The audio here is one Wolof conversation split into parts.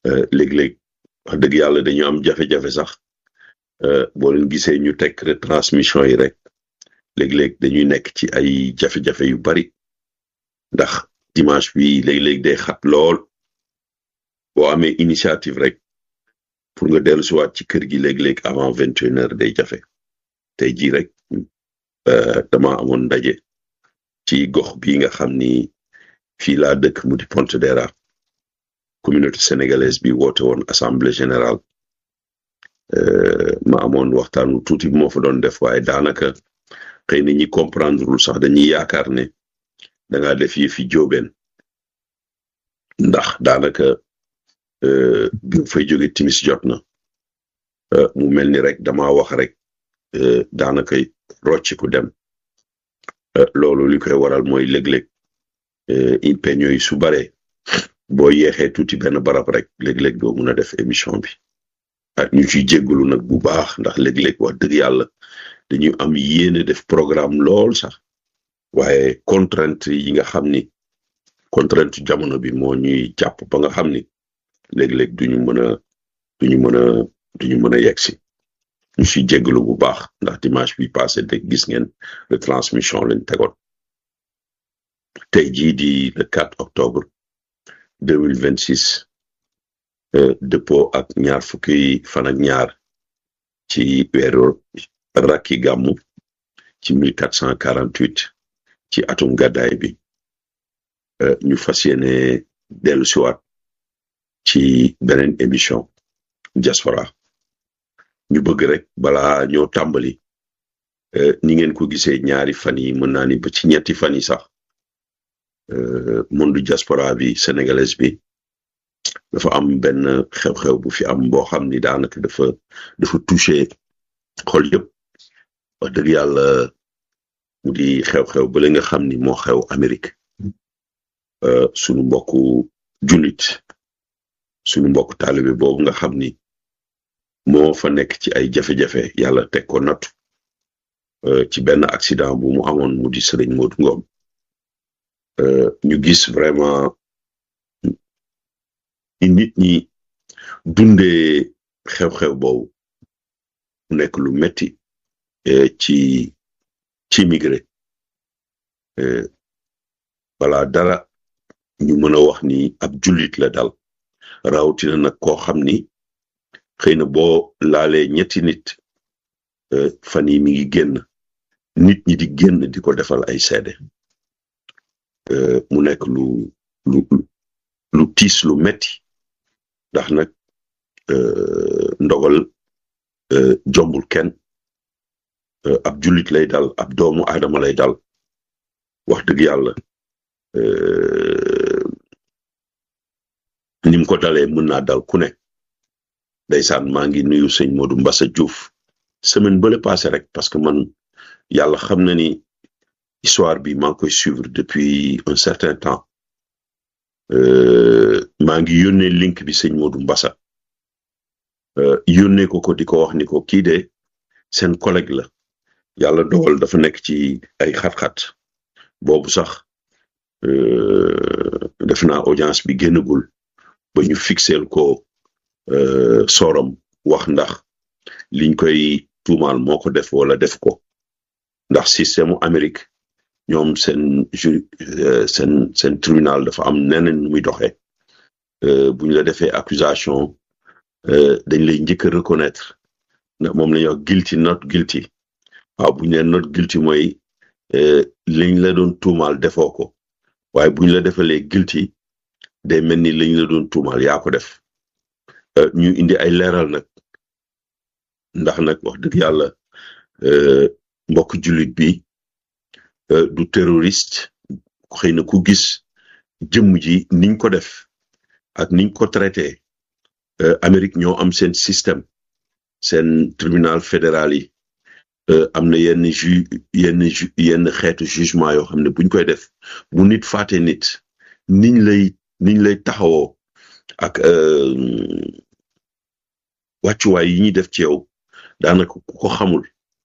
léeg-léeg wax dëgg yàlla dañu am jafe-jafe sax boo leen gisee ñu teg retransmission yi rek léeg-léeg dañuy nekk ci ay jafe-jafe yu bari ndax dimanche bi léeg-léeg day xat lool boo amee initiative rek pour nga dellu siwaat ci kër gi léeg-léeg avant vingt et une heures day jafe tey jii rek dama amoon ndaje ci gox bi nga xam ni fii laa dëkk mu di Pontedera communauté sénégalaise bi woote woon assemblée générale ma amoon waxtaanu tuuti moo fa doon def waaye daanaka xëy na ñi comprendrewul sax dañuy yaakaar ne da ngaa def yi fi jóobeen ndax daanaka bi fay jóge timis jot na mu mel ni rek dama wax rek daanaka rocciku dem loolu li koy waral mooy léeg-léeg impeño yi su bare boo yeexee tuuti benn barab rek léeg-léeg doo mun a def émission bi ak ñu ciy jéggalu nag bu baax ndax léeg-léeg wax dëgg yàlla dañu am yéene def programme lool sax waaye contrainte yi nga xam ni contrainte jamono bi moo ñuy jàpp ba nga xam ni léeg-léeg duñu mën a duñu mën a duñu mën a yegsi ñu ciy jéggalu bu baax ndax dimanche bi passé de gis ngeen retransmission lañ tegoon tey jii di le 4 octobre 2026 dëppoo ak ñaar fukki fan ak ñaar ci weeru rakki gàmmu ci 1448 ci atum gàddaay bi ñu fas yéene dellu siwaat ci beneen émission diaspora ñu bëgg rek balaa ñoo tàmbali ni ngeen ko gisee ñaari fan yi mën naa ni ba ci ñetti fan yi sax monde diaspora bi sénégalaise bi dafa am benn xew-xew bu fi am boo xam ni daanaka dafa dafa touché xol yëpp wax dëgg yàlla mu di xew-xew ba la nga xam ni moo xew Amérique sunu mbokku jullit sunu mbokku taalibe boobu nga xam ni moo fa nekk ci ay jafe-jafe yàlla teg ko nattu ci benn accident bu mu amoon mu di Sëriñ Modou Ngom ñu gis vraiment nit ñi dundee xew-xew boobu mu nekk lu metti ci ci immigré wala dara ñu mën a wax ni ab jullit la dal rawatina nag koo xam ni xëy na boo laalee ñetti nit fan yi mi ngi génn nit ñi di génn di ko defal ay seede mu nekk lu lu lu tiis lu metti ndax nag ndogal jombul kenn ab jullit lay dal ab doomu aadama lay dal wax dëgg yàlla nim ko dalee mën naa dal ku ne ndeysaan maa ngi nuyu sëñ Modou Mbassa Diouf semaine bële passé rek parce que man yàlla xam na ni histoire bi maa ngi koy suivre depuis un certain temps maa ngi yónnee link bi sëñ Modou Mbassa yónnee ko ko di ko wax ni ko kii de seen collègue la yàlla dogal dafa nekk ci ay xat-xat boobu sax def naa audience bi génnagul ba ñu fixeel ko sorom wax ndax liñ koy tuumaal moo ko def wala def ko ndax système u Amérique ñoom seen ju seen seen tribunal dafa am neneen nu muy doxee buñ la defee accusation dañ lay njëkk a reconnaître moom la ñuy wax guilty not guilty waaw buñ leen not guilty mooy liñ la doon tuumaal defoo ko waaye buñ la defalee guilty day mel ni liñ la doon tuumaal yaa ko def ñu indi ay leeral nag ndax nag wax dëgg yàlla mbokk jullit bi du terroriste xëy na ku gis jëmm ji niñ ko def ak niñ ko traité Amérique ñoo am seen système seen tribunal fédéral yi am na yenn ju yenn ju yenn xeetu jugement yoo xam ne buñ koy def bu nit faate nit niñ lay niñ lay taxawoo ak wàccuwaay yi ñuy def ci yow daanaka ku ko xamul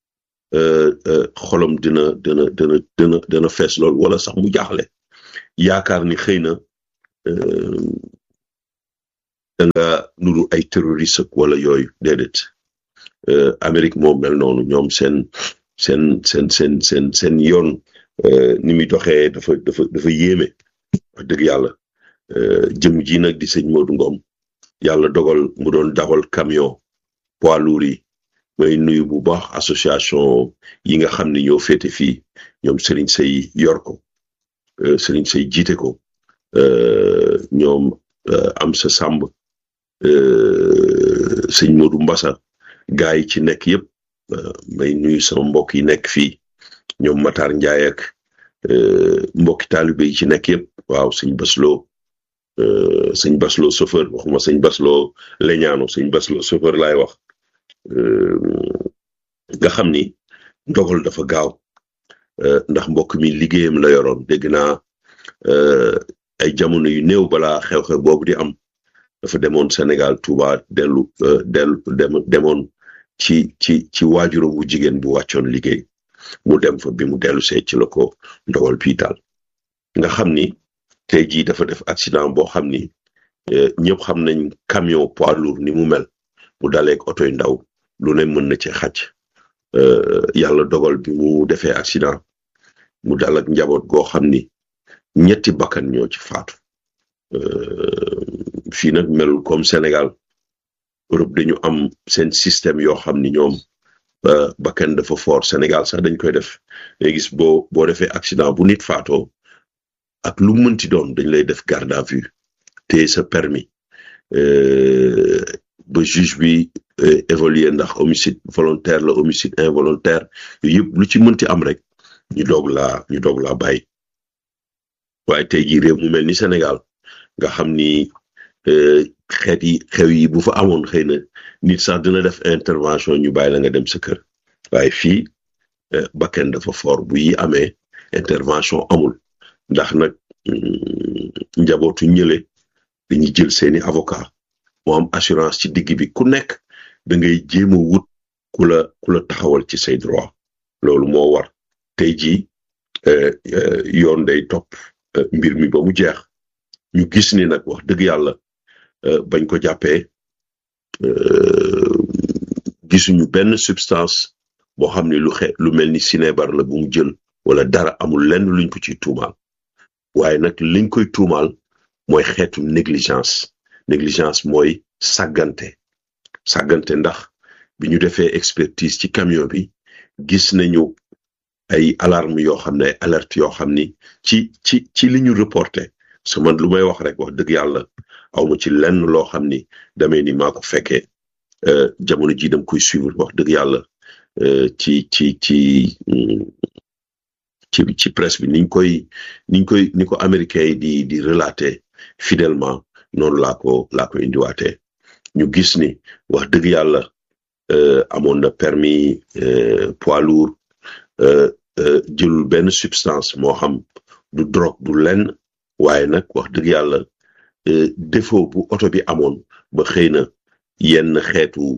xolam dina dina dina dina dina fees lool wala sax mu jaaxle yaakaar ni xëy na da nga nuru ay terroriste wala yooyu déedéet Amérique moom mel noonu ñoom seen seen seen seen seen seen yoon ni muy doxee dafa dafa dafa yéeme wax dëgg yàlla jëm ji nag di sëñ Modou Ngom yàlla dogal mu doon dawal camion poids lourd yi may nuyu bu baax association yi nga xam ne ñoo féete fii ñoom Serigne Sey yor ko Serigne Sey jiite ko ñoom am sa sàmb sëñ Modou Mbassa gaa yi ci nekk yëpp may nuyu sama mbokk yi nekk fii ñoom Matar Ndiaye ak mbokki taalibe yi ci nekk yëpp waaw sëñ Baslo sëñ Baslo chauffeur waxuma sëñ Baslo leñaano sëñ Baslo chauffeur laay wax nga xam ni ndogal dafa gaaw ndax mbokk mi liggéeyam la yoroon dégg naa ay jamono yu néew balaa xew-xew boobu di am dafa demoon Sénégal Touba dellu dellu demoon ci ci ci waajuram bu jigéen bu wàccoon liggéey mu dem fa bi mu dellu see ci la ko ndogal piitaal nga xam ni tey jii dafa def accident boo xam ni ñëpp xam nañ camion poids lourd ni mu mel mu daleeg oto yu ndaw lu ne mën na ci xaj yàlla dogal bi mu defee accident mu dal ak njaboot goo xam ni ñetti bakkan ñoo ci faatu fii nag melul comme Sénégal Europe dañu am seen système yoo xam ni ñoom bakkan dafa fort Sénégal sax dañ koy def ngay gis boo boo defee accident bu nit faatoo ak lu mënti doon dañ lay def garde à vue te sa permis ba juge bi évaluer ndax homicide volontaire la homicide involontaire yooyu yëpp lu ci mënti am rek ñu doog laa ñu doog laa bàyyi waaye tey jii réew mu mel ni Sénégal nga xam ni xeet yi xew yi bu fa amoon xëy na nit sax dina def intervention ñu bàyyi la nga dem sa kër waaye fii bakken dafa fort bu yi amee intervention amul ndax nag njabootu ñële dañuy jël seeni avocat moo am assurance ci digg bi ku nekk da ngay jéem a wut ku la ku la taxawal ci say droit loolu moo war tey jii yoon day topp mbir mi ba mu jeex ñu gis ni nag wax dëgg yàlla bañ ko jàppee gisuñu benn substance boo xam ne lu xe lu mel ni sinébar la bu mu jël wala dara amul lenn luñ ko ciy tuumaal waaye nag liñ koy tuumaal mooy xeetu négligence négligence mooy sàggante sàggante ndax bi ñu defee expertise ci camion bi gis nañu ay alarme yoo xam ne ay alerte yoo xam ni ci ci ci li ñu reporté parce que man lu may wax rek wax dëgg yàlla awma ci lenn loo xam ni damay ni maa ko fekkee jamono ji dam koy suivre wax dëgg yàlla ci ci ci ci ci presse bi niñ koy niñ koy ni ko américains yi di di relater fidèlement noonu laa ko laa ko indiwaatee ñu gis ni wax dëgg yàlla amoon na permis poids lourd jëlul benn substance moo xam du drogue du lenn waaye nag wax dëgg yàlla défaut bu oto bi amoon ba xëy na yenn xeetu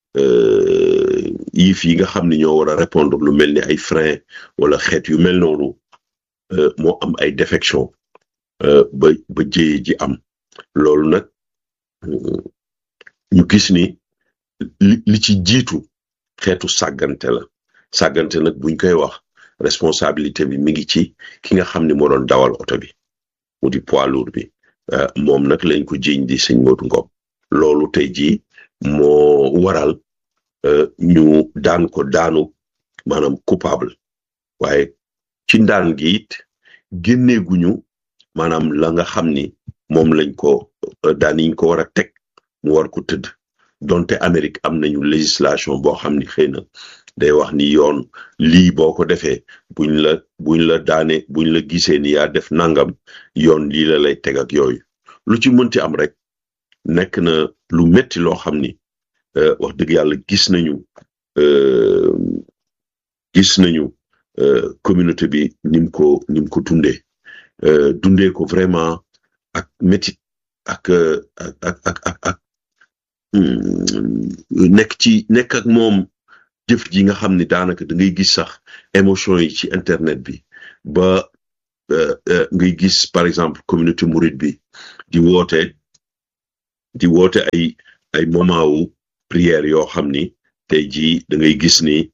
yif yi nga xam ne ñoo war a répondre lu mel ni ay frein wala xeet yu mel noonu moo am ay défection ba ba jéye ji am loolu nag ñu gis ni li ci jiitu xeetu sàggante la sàggante nag buñ koy wax responsabilité bi mi ngi ci ki nga xam ne moo doon dawal oto bi mu di poids lourd bi moom nag lañ ko jiiñ di sëñ Modou Ngom loolu tey jii moo waral ñu daan ko daanu maanaam coupable waaye ci ndaan gi it génneeguñu maanaam la nga xam ni moom lañ ko daan yiñ ko war a teg mu war ko tëdd donte Amérique am nañu législation boo xam ni xëy na day wax ni yoon lii boo ko defee buñ la buñ la daane buñ la gisee ni yaa def nangam yoon lii la lay teg ak yooyu lu ci mënti am rek nekk na lu metti loo xam ni wax dëgg yàlla gis nañu gis nañu communauté bi nim ko nim ko dundee dundee ko vraiment ak métit ak ak ak ak ak nekk ci nekk ak moom jëf ji nga xam ni daanaka da ngay gis sax émotion yi ci internet bi ba ngay gis par exemple communauté mouride bi di woote di woote ay ay moment wu prière yoo xam ni tey jii da ngay gis ni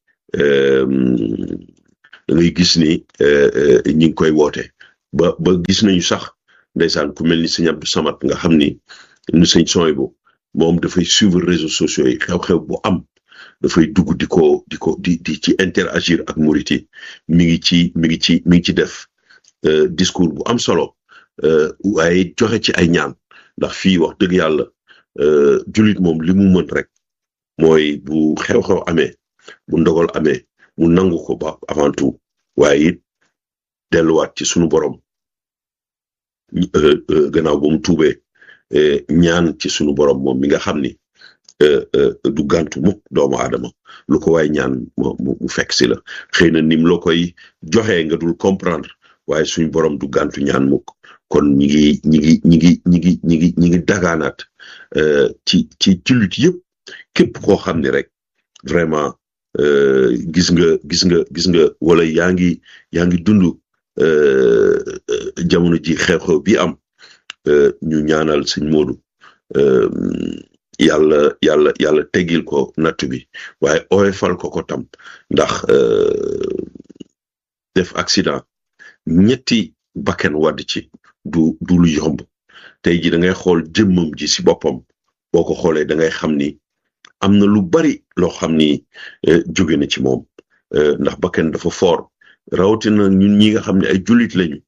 da ngay gis ni ñi ngi koy woote ba ba gis nañu sax ndeysaan ku mel ni sëñ Abdou Samad nga xam ni nu sëñ sooy bu moom dafay suivre réseaux sociaux yi xew-xew bu am dafay dugg di ko di ko di di ci interagir ak murit yi mi ngi ci mi ngi ci mi ngi ci def discours bu am solo waaye joxe ci ay ñaan ndax fii wax dëgg yàlla jullit moom li mu mën rek mooy bu xew-xew amee bu ndogal amee mu nangu ko ba avant tout waaye it delluwaat ci sunu borom gannaaw ba mu tuubee ñaan ci sunu borom moom mi nga xam ni du gàntu mukk doomu aadama lu ko waay ñaan mu fekk si la xëy na nim loo koy joxee nga dul comprendre waaye suñu borom du gàntu ñaan mukk kon ñi ngi ñi ngi ñi ngi ñi ngi ñi ngi ñi ngi dagaanaat ci ci jullit yëpp képp koo xam ni rek vraiment gis nga gis nga gis nga wala yaa ngi yaa ngi dund jamono ji xew-xew bi am ñu ñaanal sëñ Modou yàlla yàlla yàlla teggil ko nattu bi waaye oyofal ko ko tam ndax def accident ñetti bakken wadd ci du du lu yomb tey ji da ngay xool jëmmam ji si boppam boo ko xoolee da ngay xam ni am na lu bari loo xam ni jóge na ci moom ndax bakken dafa fort rawatina ñun ñi nga xam ne ay jullit lañu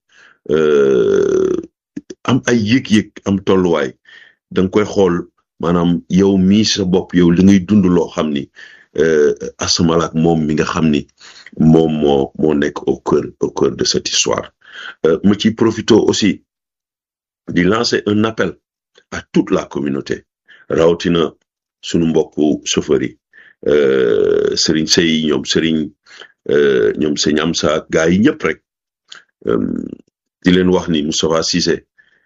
am ay yëg-yëg am tolluwaay da nga koy xool maanaam yow mii sa bopp yow li ngay dund loo xam ni asamalaak moom mi nga xam ni moom moo moo nekk au cœur au cœur de cette histoire ma ci profito aussi di lancer un appel à toute la communauté rawatina sunu mbokku chauffeur yi sëriñ sey ñoom sëriñ ñoom sëñ am sa gaa yi ñëpp rek di leen wax ni Moustapha Cissé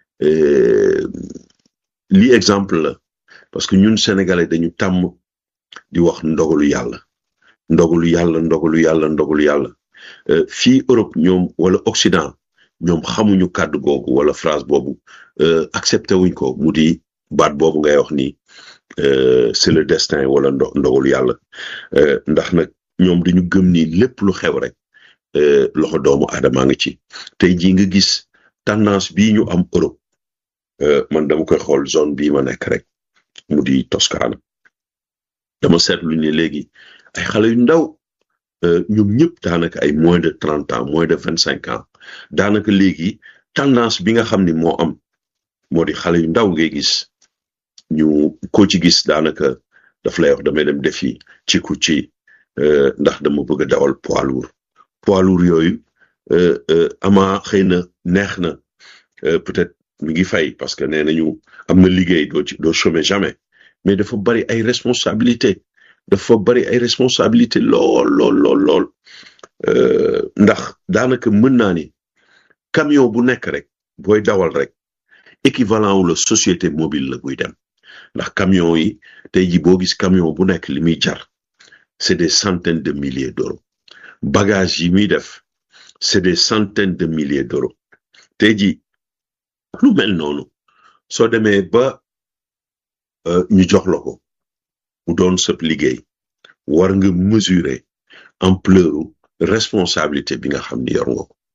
lii exemple la parce que ñun sénégalais dañu tàmm di wax ndogalu yàlla ndogalu yàlla ndogalu yàlla ndogalu yàlla fii Europe ñoom wala Occident ñoom xamuñu kàddu googu wala phrase boobu accepté wuñ ko mu di baat boobu ngay wax ni c'est le destin wala ndo ndogalu yàlla ndax nag ñoom dañu gëm ni lépp lu xew rek loxo doomu aadama nga ci tey jii nga gis tendance bii ñu am Europe man dama koy xool zone bii ma nekk rek mu di Toscana dama seetlu ni léegi ay xale yu ndaw ñoom ñëpp daanaka ay moins de trente ans moins de vingt cinq ans daanaka léegi tendance bi nga xam ni moo am moo di xale yu ndaw ngay gis ñu ko ci gis daanaka daf lay wax damay dem defi ci ku ci ndax dama bëgg a dawal poids lourd poids lourd yooyu ama xëy na neex na peut-être mi ngi fay parce que nee nañu am na liggéey doo ci doo chômer jamais mais dafa bari ay responsabilité dafa bari ay responsabilité lool lool lool lool ndax daanaka mën naa ni camion bu nekk rek booy dawal rek équivalent wu la société mobile la buy dem ndax camion yi tey ji boo gis camion bu nekk li muy jar c'est des centaines de milliers d'euros bagage yi muy def c'est des centaines de milliers d'euros tey ji lu mel noonu soo demee ba ñu jox la ko mu doon sëb liggéey war nga mesurer ampleur responsabilité bi nga xam ni yor nga ko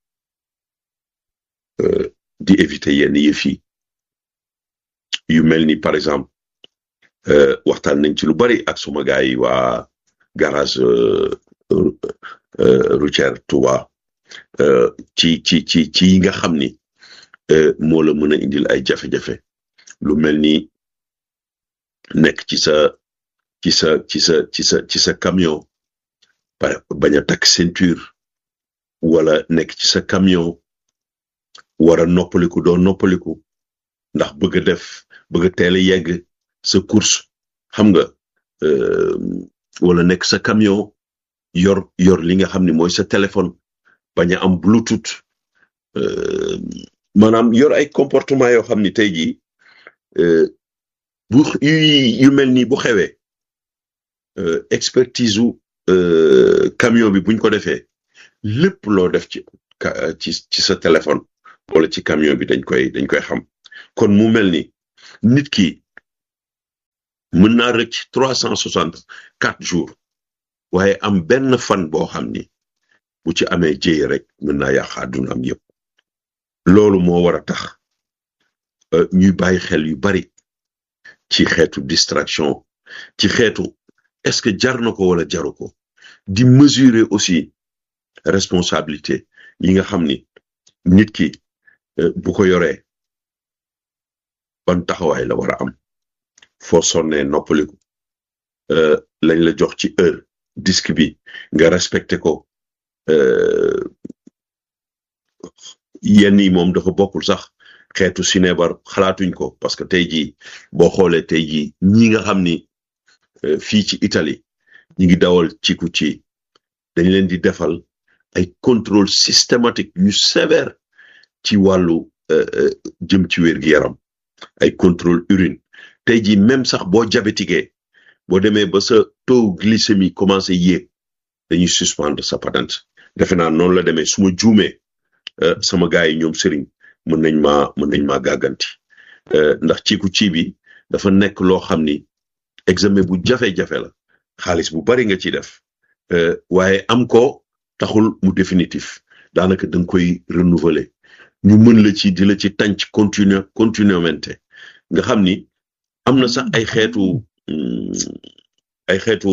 di éviter yenn yëf yi yu mel ni par exemple waxtaan nañ ci lu bari ak suma gars yi waa garage routière Touba ci ci ci ci yi nga xam ni moo la mën a indil ay jafe-jafe lu mel ni nekk ci sa ci sa ci sa ci sa ci sa camion bañ a takk ceinture wala nekk ci sa camion war a noppaliku doo noppaliku ndax bëgg a def bëgg a teel a yegg sa course xam nga wala nekk sa camion yor yor li nga xam ne mooy sa téléphone bañ a am bluetooth maanaam yor ay comportement yoo xam ni tey jii bu yu mel nii bu xewee expertise u camion bi buñ ko defee lépp loo def ci ci ci sa téléphone wala ci camion bi dañ koy dañ koy xam kon mu mel ni nit ki mën naa rëcc trois cent soixante quatre jours waaye am benn fan boo xam ni bu ci amee jéye rek mën naa yàq àdduna am yëpp loolu moo war a tax ñuy bàyyi xel yu bari ci xeetu distraction ci xeetu est-ce que jar na ko wala jaru ko di mesurer aussi responsabilité yi nga xam ni nit ki bu ko yoree ban taxawaay la war a am foo sonnee noppaliku lañ la jox ci heure disque bi nga respecté ko yenn yi moom dafa bokkul sax xeetu sinébar xalaatuñ ko parce que tey jii boo xoolee tey jii ñi nga xam ni fii ci Italie ñi ngi dawal ciku ci dañ leen di defal ay contrôle systématique yu sévère ci wàllu jëm ci wér gi yaram ay contrôle urine tey jii même sax boo diabétiqué boo demee ba sa taux glycémie commencé yéeg dañuy suspendre sa patente defe naa noonu la demee su ma juumee sama gars yi ñoom sëriñ mën nañ maa mën nañ maa gàgganti ndax ciku ci bi dafa nekk loo xam ni examen bu jafe-jafe la xaalis bu bari nga ci def waaye am ko taxul mu définitif daanaka da nga koy renouveler ñu mën la ci di la ci tànc continue continuamente nga xam ni am na sax ay xeetu ay xeetu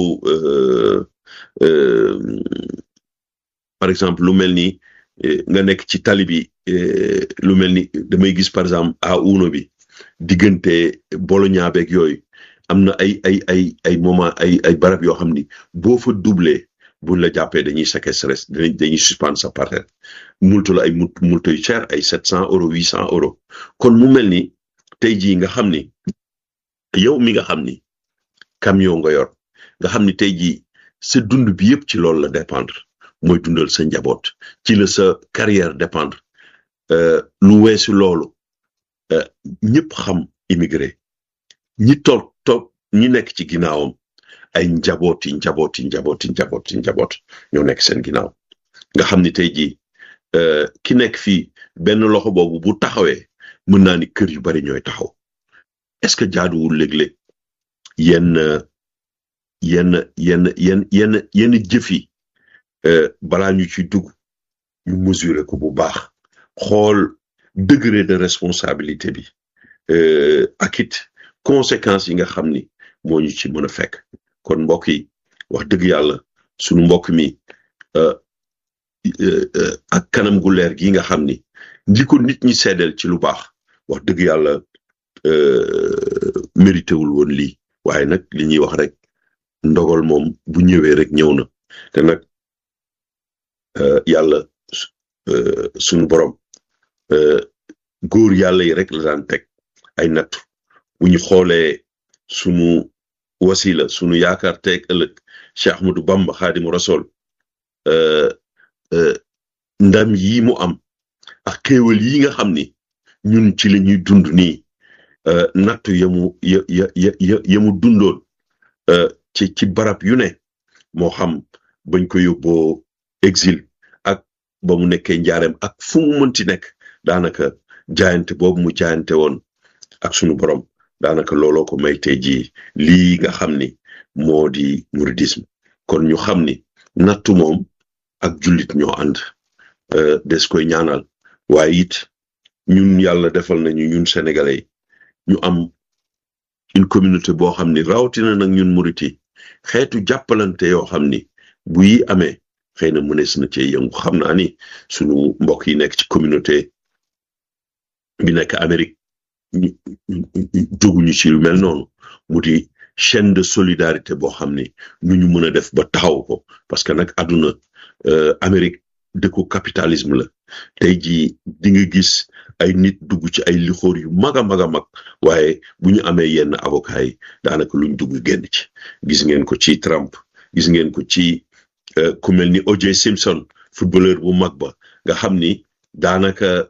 par exemple lu mel ni nga nekk ci tali bi lu mel ni damay gis par exemple à uno bi diggante Bologna beeg yooyu am na ay ay ay ay moment ay ay barab yoo xam ni boo fa doublé buñ la jàppee dañuy séquestrer dañuy suspendre sa parrain multu la ay multu yu cher ay sept cent euros huit cent euros kon mu mel ni tey jii nga xam ni yow mi nga xam ni camion nga yor nga xam ni tey jii sa dund bi yëpp ci loolu la dépendre mooy dundal sa njaboot ci la sa carrière dépendre lu weesu loolu ñëpp xam immigré ñi toog toog ñi nekk ci ginnaawam ay njabooti njabooti njabooti njabooti njaboot ñoo nekk seen ginnaaw nga xam ni tey jii ki nekk fii benn loxo boobu bu taxawee mën naa ni kër yu bari ñooy taxaw est-ce que jaaduwul léeg-léeg yenn yenn yenn yenn yenn yenn jëf yi balaa ñu ci dugg ñu mesurer ko bu baax xool degré de responsabilité bi ak it conséquences yi nga xam ni moo ñu ci mën a fekk kon mbokk yi wax dëgg yàlla sunu mbokk mi ak kanam gu leer gi nga xam ni ndi ko nit ñi seedeel ci lu baax wax dëgg yàlla mérité wul woon lii waaye nag li ñuy wax rek ndogal moom bu ñëwee rek ñëw na te nag yàlla sunu borom góor yàlla yi rek la daan teg ay nattu bu ñu xoolee sunu wasila sunu yaakaar teeg ëllëg Cheikh Ahmadou Bamba Xaadimu Rasul ndam yi mu am ak xéewal yi nga xam ni ñun ci la ñuy dund nii nattu yamu ya ya ya yamu dundoon ci ci barab yu ne moo xam bañ ko yóbboo exil ak ba mu nekkee njaareem ak fu mu mënti nekk daanaka jaayante boobu mu jaayante woon ak sunu borom daanaka looloo ko may tey jii lii nga xam ni moo di mouridisme kon ñu xam ni nattu moom ak jullit ñoo ànd des koy ñaanal waaye it ñun yàlla defal nañu ñun sénégalais ñu am une communauté boo xam ni rawatina nag ñun murit yi xeetu jàppalante yoo xam ni bu yi amee xëy na mënees na cee yëngu xam naa ni sunu mbokk yi nekk ci communauté bi nekk Amérique jóguñu ci lu mel noonu mu di chaîne de solidarité boo xam ni nu ñu mën a def ba taxaw ko parce que nag àdduna Amérique dëkku capitalisme la tey jii di nga gis ay nit dugg ci ay lixóor yu mag a mag a mag waaye bu ñu amee yenn avocat yi daanaka luñ dugg génn ci gis ngeen ko ci Trump gis ngeen ko ci ku mel ni O.J. Simpson footballeur bu mag ba nga xam ni daanaka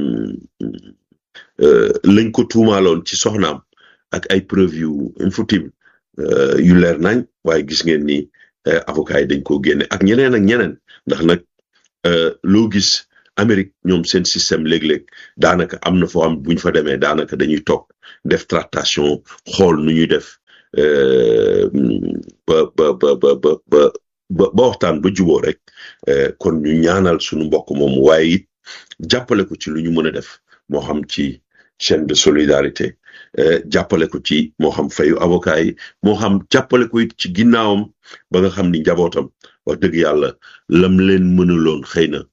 lañ ko tuumaaloon ci soxnaam ak ay preuve yu infutile yu leer nañ waaye gis ngeen ni avocat yi dañ ko génne ak ñeneen ak ñeneen ndax nag loo gis Amérique ñoom seen système léeg-léeg daanaka am na foo am buñ fa demee daanaka dañuy toog def tractation xool nu ñuy def ba ba ba ba ba ba ba waxtaan ba juboo rek kon ñu ñaanal suñu mbokk moom waaye it jàppale ko ci lu ñu mën a def moo xam ci chaîne de solidarité jàppale ko ci moo xam fayu avocat yi moo xam jàppale ko it ci ginnaawam ba nga xam ni njabootam wax dëgg yàlla lam leen mënaloon xëy na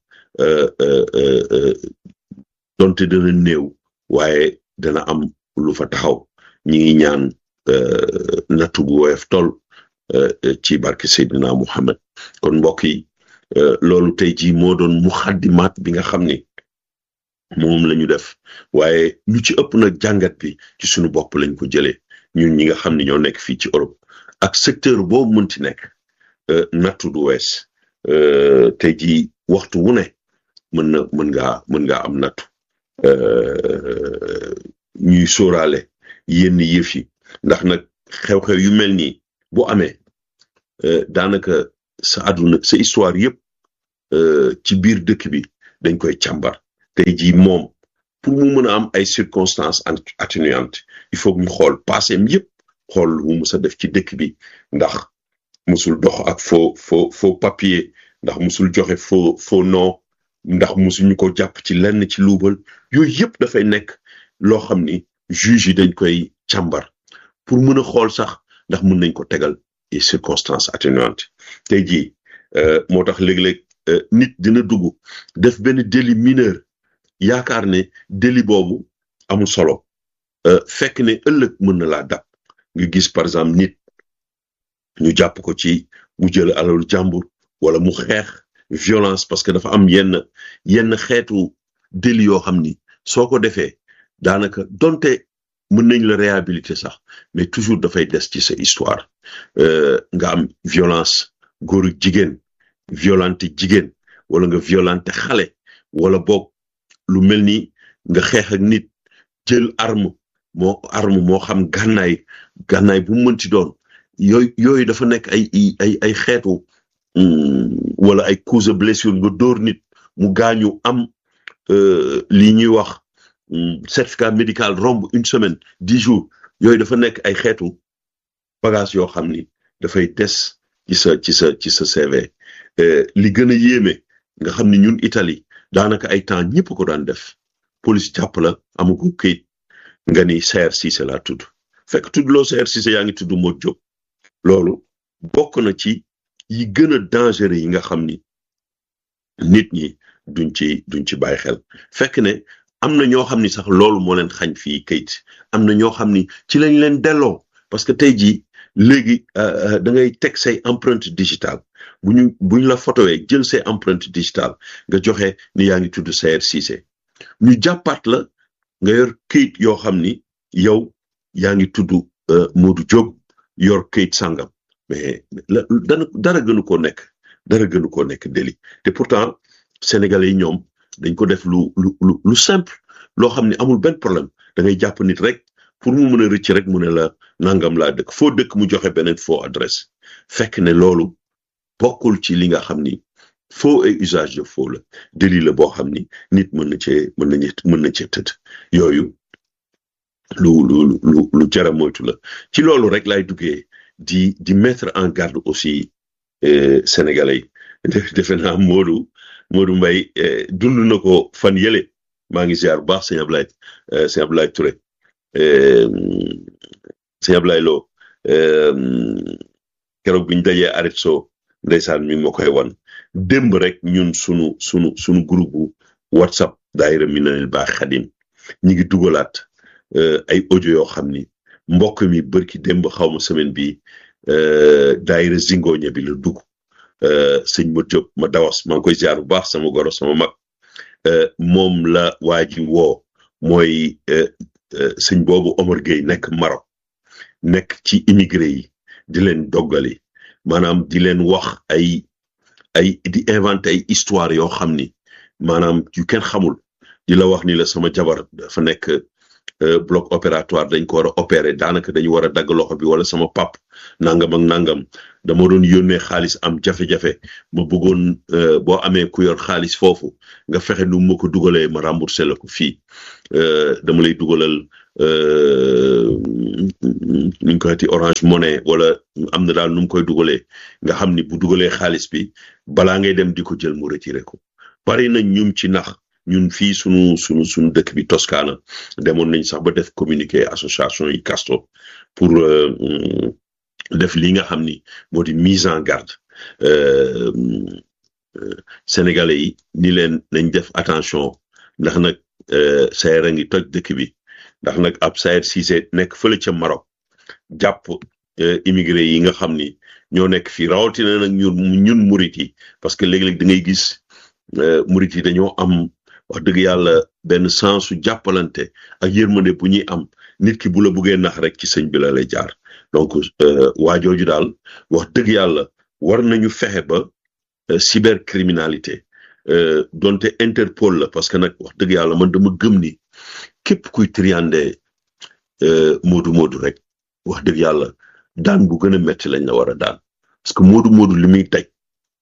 donte dana néew waaye dana am lu fa taxaw ñi ngi ñaan nattu bu woyof tol ci barke Seydina Muhammad kon mbokk yi loolu tey jii moo doon muxaddimaat bi nga xam ni moom la ñu def waaye lu ci ëpp nag jàngat bi ci suñu bopp lañ ko jëlee ñun ñi nga xam ni ñoo nekk fii ci Europe ak secteur boobu mënti nekk nattu du wees tey jii waxtu wu ne mën na mën ngaa mën ngaa am nattu ñuy sóoraale yenn yëf yi ndax nag xew-xew yu mel nii bu amee daanaka sa àdduna sa histoire yëpp ci biir dëkk bi dañ koy càmbar tey jii moom pour mu mën a am ay circonstances atténuantes il faut ñu xool passeem yëpp xool lu mu mës a def ci dëkk bi ndax musul dox ak faux faux faux papier ndax musul joxe faux faux nom ndax musuñu ko jàpp ci lenn ci luubal yooyu yëpp dafay nekk loo xam ni juge yi dañ koy càmbar pour mën a xool sax ndax mën nañ ko tegal et circonstances atténuantes tey jii moo tax léeg-léeg nit dina dugg def benn délit mineur yaakaar ne délit boobu amul solo fekk ne ëllëg mën na laa dab nga gis par exemple nit ñu jàpp ko ci mu jël alalu jàmbur wala mu xeex violence parce que dafa am yenn yenn xeetu délit yoo xam ni soo ko defee daanaka donte mën nañ la réhabiliter sax mais toujours dafay des ci sa histoire nga am violence góor ak jigéen violente jigéen wala nga violente xale wala boog lu mel ni nga xeex ak nit jël arme moo arme moo xam gànnaay gànnaay bu mu mënti doon yooyu yooyu dafa nekk ay ay ay xeetu wala ay cause de blessure nga dóor nit mu gaañu am lii ñuy wax certificat médical romb une semaine dix jours yooyu dafa nekk ay xeetu bagage yoo xam ni dafay des ci sa ci sa ci sa CV li gën a yéeme nga xam ni ñun Italie daanaka ay temps ñëpp ko daan def police jàpp la amuko këyit nga ni Saër Cissé laa tudd fekk tudd loo Saër Cissé yaa ngi tudd Modou Diop loolu bokk na ci yi gën a dangereux yi nga xam ni nit ñi duñ ci duñ ci bàyyi xel fekk ne am na ñoo xam ni sax loolu moo leen xañ fii kayit am na ñoo xam ni ci lañ leen delloo parce que tey jii léegi da ngay teg say empreinte digitale bu ñu bu ñu la photowee jël say empreinte digitale nga joxe ni yaa ngi tudd Saër Cissé ñu jàppaat la nga yor kayit yoo xam ni yow yaa ngi tudd Modou Diop yor kayit sangam mais dana dara gënu koo nekk dara gënu koo nekk délit te pourtant sénégalais yi ñoom dañ ko def lu lu lu lu simple loo xam ne amul benn problème da ngay jàpp nit rek pour mu mën a rëcc rek mu ne la nangam laa dëkk foo dëkk mu joxe beneen faux adresse fekk ne loolu bokkul ci li nga xam ni faux et usage de faux la délit la boo xam ni nit mën na cee mën na mën na cee tëdd yooyu lu lu lu lu jara moytu la ci loolu rek lay duggee di di mettre en garde aussi sénégalais yi defe naa Modou Modou Mbaye dund na ko fan yële maa ngi ziar bu baax sëñ Ablaye sëñ Ablaye Touré sëñ Ablaye Lo keroog bi ñu dajee arrêt soo ndeysaan mi ngi ma koy wan démb rek ñun sunu sunu sunu groupe whatsapp daayira Minanil Baax Xadim ñi ngi dugalaat ay audio yoo xam ni mbokk mi bërki démb xaw ma semaine bi daayira zingoñe bi la dugg sëñ ma Diop ma dawas maa ngi koy ziar bu baax sama goro sama mag moom la waa ji woo mooy sëñ boobu Omar Gueye nekk Maroc nekk ci immigré yi di leen doggali maanaam di leen wax ay ay di inventé ay histoire yoo xam ni maanaam yu kenn xamul di la wax ni la sama jabar dafa nekk bloc opératoire dañ ko war a opérer daanaka dañu war a dagg loxo bi wala sama pap nangam ak nangam dama doon yónnee xaalis am jafe-jafe ma bëggoon boo amee ku yor xaalis foofu nga fexe nu ma ko dugalee ma remboursé la ko fii dama lay dugalal ni ñu koy waxati orange money wala am na daal nu mu koy dugalee nga xam ni bu dugalee xaalis bi balaa ngay dem di ko jël mu retiré ko bari na ñum ci nax ñun fii sunu sunu sunu dëkk bi Toscana demoon nañ sax ba def communiqué association yi Casto pour def li nga xam ni moo di mise en garde sénégalais yi ni leen nañ def attention ndax nag Sayer a ngi toj dëkk bi ndax nag ab Sayer Cissé nekk fële ca Maroc jàpp immigré yi nga xam ni ñoo nekk fii rawatina nag ñun ñun murit yi parce que léeg-léeg da ngay gis murit yi dañoo am wax dëgg yàlla benn sens su jàppalante ak yërmande bu ñuy am nit ki bu la buggee nax rek ci sëñ bi la lay jaar donc waa jooju daal wax dëgg yàlla war nañu fexe ba cybercriminalité donte Interpol la parce que nag wax dëgg yàlla man dama gëm ni képp kuy triande moodu moodu rek wax dëgg yàlla daan bu gën a metti lañ la war a daan parce que moodu moodu li muy teg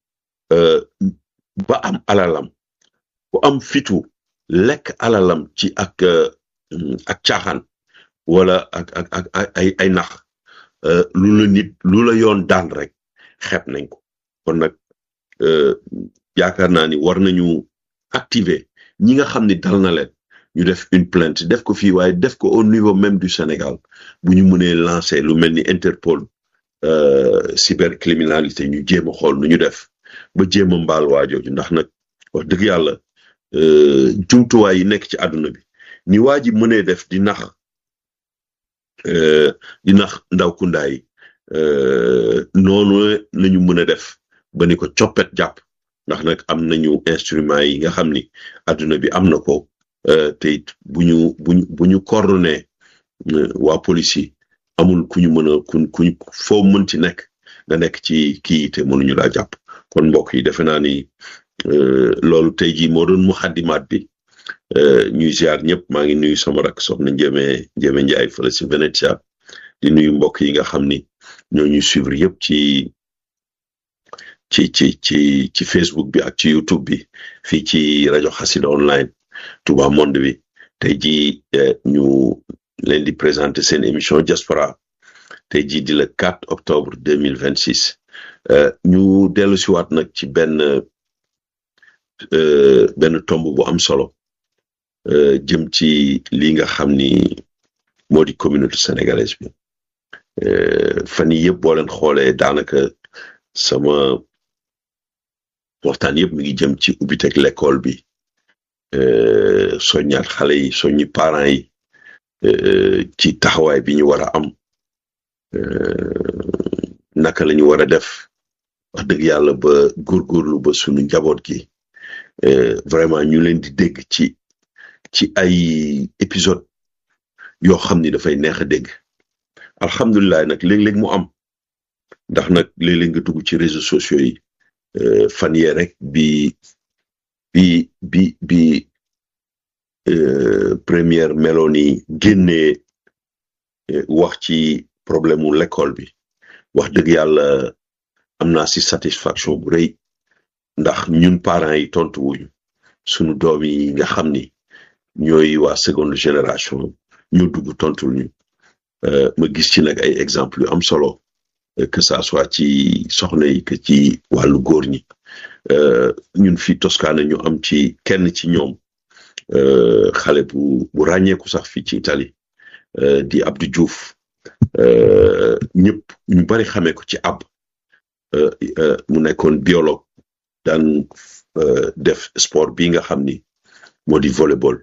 ba am alalam bu am fitu lekk alalam ci ak ak caaxaan wala ak ak ak ay ay nax lu la nit lu la yoon daan rek xeeb nañ ko kon nag yaakaar naa ni war nañu activer ñi nga xam ni dal na leen ñu def une plainte def ko fii waaye def ko au niveau même du Sénégal bu ñu mënee lancer lu mel ni Interpol cybercriminalité ñu jéem a xool nu ñu def ba jéem a mbaal waajooju ndax nag wax dëgg yàlla jumtuwaay yi nekk ci àdduna bi ni waa ji mënee def di nax di nax ndaw kundaa yi noonu lañu mën a def ba ni ko coppet jàpp ndax nag am nañu instrument yi nga xam ni àdduna bi am na ko te it bu ñu buñu bu ñu coordonné waa police yi amul ku ñu mën a ku kuñ foo mënti nekk nga nekk ci kii te mënuñu laa jàpp kon mbokk yi defe naa ni loolu tey jii moo doon mu xaddimaat bi ñuy ziar ñëpp maa ngi nuyu sama rak soxna Njéeme Njéeme Njaay fële si Venetia di nuyu mbokk yi nga xam ni ñoo ñuy suivre yëpp ci ci ci ci ci Facebook bi ak ci YouTube bi fii ci rajo Xassida online Touba Monde bi tey jii ñu leen di présenter seen émission diaspora tey jii di le 4 octobre 2026 ñu dellu si waat nag ci benn benn tomb bu am solo jëm ci li nga xam ni moo di communauté sénégalaise bi fan yii yëpp boo leen xoolee daanaka sama waxtaan yëpp mi ngi jëm ci ubbiteg l'école bi soññaat xale yi soññi parents yi ci taxawaay bi ñu war a am naka la ñu war a def wax dëgg yàlla ba góorgóorlu ba sunu njaboot gi vraiment ñu leen di dégg ci ci ay épisode yoo xam ni dafay neex a dégg alhamdulilah nag léeg-léeg mu am ndax nag léeg-léeg nga dugg ci réseaux sociaux yi fan yee rek bi bi bi bi première Mélanie génnee wax ci problème mu l'école bi wax dëgg yàlla am naa si satisfaction bu rëy ndax ñun parents yi tontu wuñu sunu doom yi nga xam ni ñooy waa seconde génération ñoo dugg tontul ñu ma gis ci nag ay exemple yu am solo que ça soit ci soxna yi que ci wàllu góor ñi ñun fii Toscana ñu am ci kenn ci ñoom xale bu bu ràññeeku sax fii ci Italie di Abdou Diouf ñëpp ñu bari xamee ko ci ab mu nekkoon biologue daan def sport bi nga xam ni moo di volleyball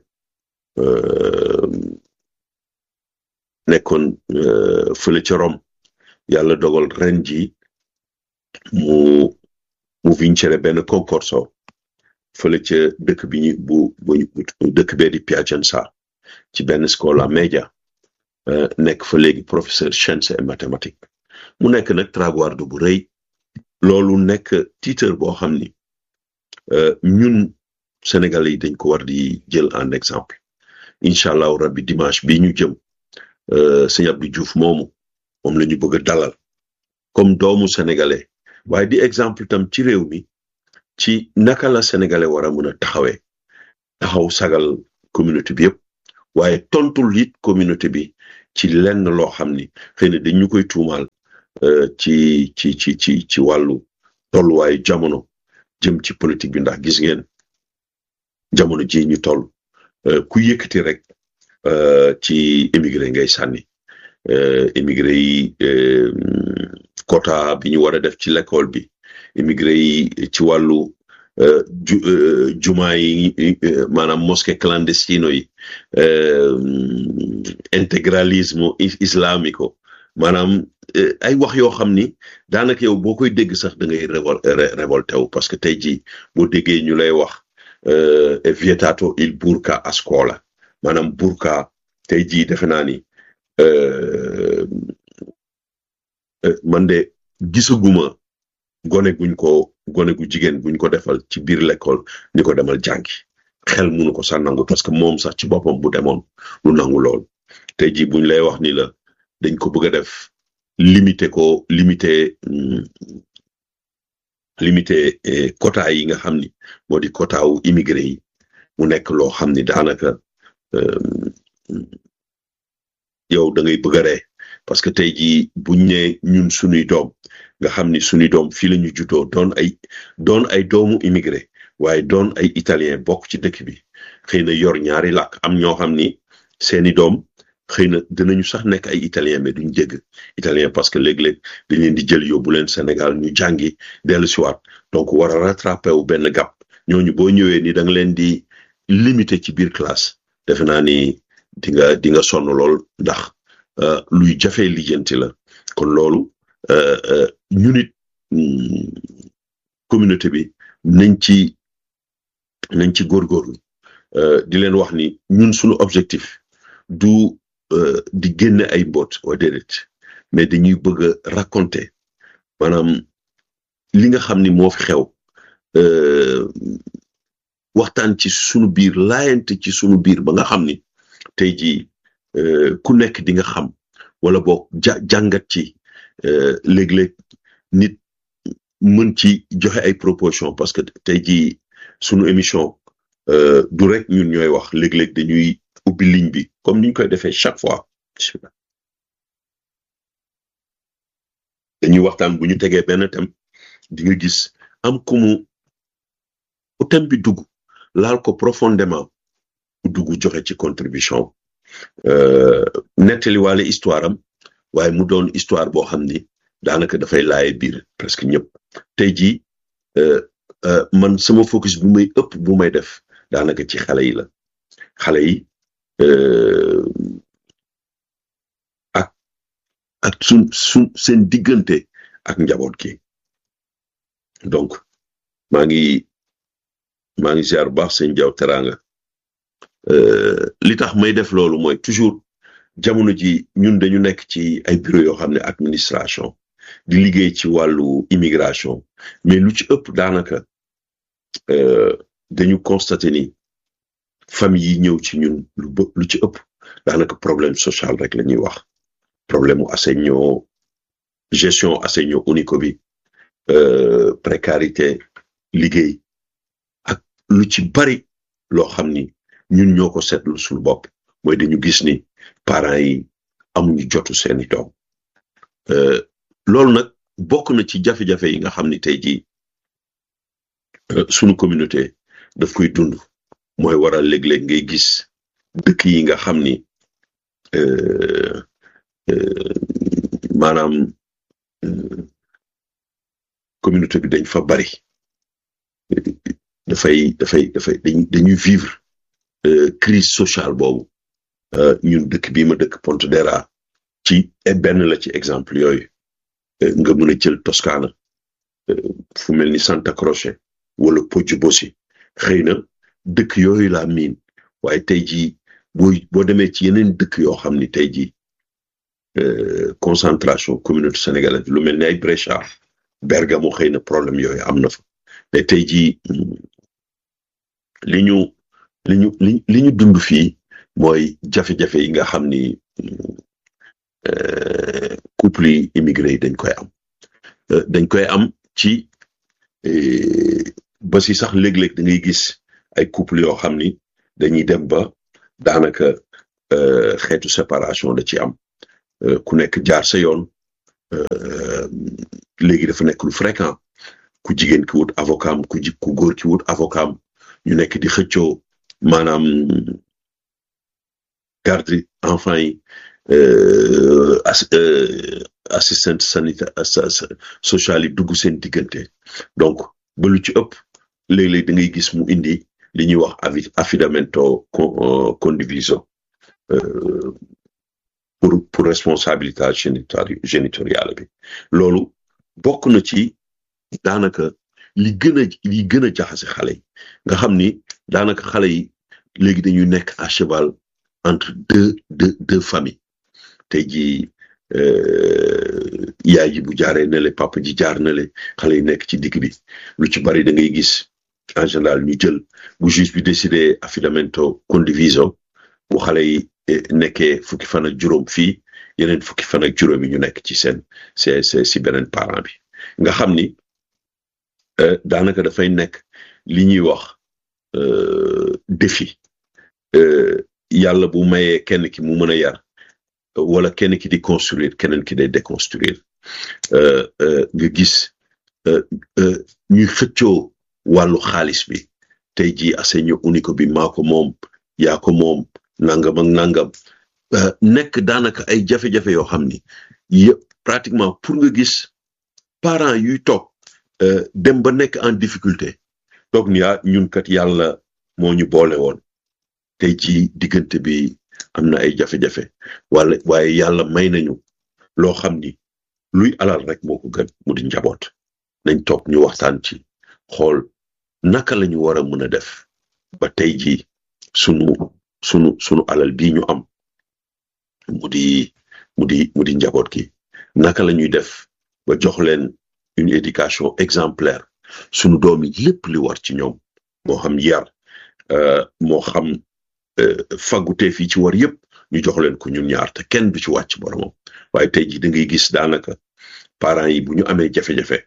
nekkoon fële ca Rome yàlla dogal ren ji mu mu vincere benn concorso fële ca dëkk bi ñu bu bu dëkk bee di Piacenza ci benn scuola media nekk fa léegi professeur sciences et mathématiques mu nekk nag traguardo bu rëy loolu nekk titre boo xam ni ñun Sénégalais yi dañ ko war di jël en exemple incha allahu rabbi dimanche bi ñu jëm sëñ Abdou Diouf moomu moom la ñu bëgg a dalal comme doomu sénégalais waaye di exemple tam ci réew mi ci naka la sénégalais war a mën a taxawee taxaw sagal communauté bi yëpp waaye tontul it communauté bi ci lenn loo xam ni xëy na dañu koy tuumaal ci ci ci ci ci wàllu tolluwaayu jamono jëm ci politique bi ndax gis ngeen jamono ji ñu toll ku yëkkati rek ci émigré ngay sànni émigré yi quota bi ñu war a def ci l'école bi émigré yi ci wàllu jumaa yi maanaam mosquée clandestino yi intégralisme islamico maanaam ay wax yoo xam ni daanaka yow boo koy dégg sax da ngay révol révolté wu parce que tey jii boo déggee ñu lay wax è vietato il burqa a scuola maanaam burqa tey jii defe naa ni man de gisaguma gone guñ ko gone gu jigéen guñ ko defal ci biir l'école ni ko demal jàngi xel munu ko sax nangu parce que moom sax ci boppam bu demoon lu nangu lool tey jii buñ lay wax ni la dañ ko bëgg a def limité ko limité limité quota yi nga xam ni moo di quota wu immigré yi mu nekk loo xam ni daanaka yow da ngay bëgg a ree parce que tey jii buñ ne ñun sunuy doom nga xam ni sunuy doom fii la ñu juddoo doon ay doon ay doomu immigré waaye doon ay italien bokk ci dëkk bi xëy na yor ñaari làkk am ñoo xam ni seeni doom xëy na dinañu sax nekk ay italien mais duñ dégg italien parce que léeg-léeg dañ leen di jël yóbbu leen Sénégal ñu jàngi dellu siwaat donc war a rattrapé wu benn gap ñooñu boo ñëwee ni da nga leen di limité ci biir classe defe naa ni di nga di nga sonn lool ndax luy jafe lijjanti la kon loolu ñu nit communauté bi nañ ci nañ ci góorgóorlu di leen wax ni ñun suñu objectif du di génne ay mboot wa déedéet mais dañuy bëgg a raconter maanaam li nga xam ni moo fi xew waxtaan ci sunu biir laayante ci sunu biir ba nga xam ni tey jii ku nekk di nga xam wala boog ja jàngat ci léeg-léeg nit mën ci joxe ay proposition parce que tey jii sunu émission du rek ñun ñooy wax léeg-léeg dañuy ubbi ligne bi comme niñ koy defee chaque fois dañuy waxtaan bu ñu tegee benn thème di nga gis am ku mu thème bi dugg laal ko profondément mu dugg joxe ci contribution nettali waale histoire am waaye mu doon histoire boo xam ni daanaka dafay laaye biir presque ñëpp tey jii man sama focus bu may ëpp bu may def daanaka ci xale yi la xale yi ak ak sun sun seen diggante ak njaboot gi donc maa ngi maa ngi ziar bu baax seen jaw teraanga li tax may def loolu mooy toujours jamono ji ñun dañu nekk ci ay bureau yoo xam ne administration di liggéey ci wàllu immigration mais lu ci ëpp daanaka dañu constaté ni famille yi ñëw ci ñun lu bë lu ci ëpp daanaka problème social rek la ñuy wax problème mu assegno gestion assegno unico bi précarité liggéey ak lu ci bari loo xam ni ñun ñoo ko seetlu suñu bopp mooy dañu gis ni parents yi amuñu jotu seeni doom loolu nag bokk na ci jafe-jafe yi nga xam ni tey jii sunu communauté daf koy dund mooy waral léeg-léeg ngay gis dëkk yi nga xam ni maanaam communauté bi dañ fa bari dafay dafay dafay dañuy vivre crise sociale boobu ñun dëkk bii ma dëkk Pontedera ci benn la ci exemple yooyu nga mën a jël Toscana fu mel ni Santa Croce wala Poggiobosi xëy na dëkk yooyu laa miin waaye tey jii boo boo demee ci yeneen dëkk yoo xam ni tey jii concentration communauté sénégalaise lu mel ni ay Brescia Bergamo xëy na problème yooyu am na fa mais tey jii li ñu li ñu li li ñu dund fii mooy jafe-jafe yi nga xam ni couple yi immigré yi dañ koy am dañ koy am ci ba si sax léeg-léeg da ngay gis ay couple yoo xam ni dañuy dem ba daanaka xeetu séparation da ci am ku nekk jaar sa yoon léegi dafa nekk lu fréquent ku jigéen ki wut avocat am ku ji ku góor ki wut avocat am ñu nekk di xëccoo maanaam garde enfant yi assistante sanitaire sociale yi dugg seen diggante donc ba lu ci ëpp léeg-léeg da ngay gis mu indi li ñuy wax affidamento condiviso pour pour responsabilité génitoriale bi loolu bokk na ci daanaka li gën a li gën a jaxase xale yi nga xam ni daanaka xale yi léegi dañuy nekk à cheval entre deux deux deux familles tey jii yaay ji bu jaaree ne le papa ji jaar na le xale yi nekk ci digg bi lu ci bari da ngay gis en général ñu jël bu juge bi décidé affidamento condiviso bu xale yi nekkee fukki fan ak juróom fii yeneen fukki fan ak juróom yi ñu nekk ci seen c'est c'est si beneen parent bi nga xam ni daanaka dafay nekk li ñuy wax défi yàlla bu mayee kenn ki mu mën a yar wala kenn ki di construire keneen ki day déconstruire nga gis ñuy xëccoo wàllu xaalis bi tey jii assegno unico bi maa ko moom yaa ko moom nangam ak nangam nekk daanaka ay jafe-jafe yoo xam ni yëpp pratiquement pour nga gis parents yuy toog dem ba nekk en difficulté toog ni ah ñun kat yàlla moo ñu boole woon tey jii diggante bi am na ay jafe-jafe wala waaye yàlla may nañu loo xam ni luy alal rek moo ko gën mu di njaboot nañ toog ñu waxtaan ci xool naka la ñu war a mën a def ba tey jii sunu sunu sunu alal bii ñu am mu di mu di mu di njaboot gi naka la ñuy def ba jox leen une éducation exemplaire sunu doom yi lépp li war ci ñoom moo xam yar moo xam faggutee fii ci war yëpp ñu jox leen ko ñun ñaar te kenn du ci wàcc boromam waaye tey jii da ngay gis daanaka parents yi bu ñu amee jafe-jafe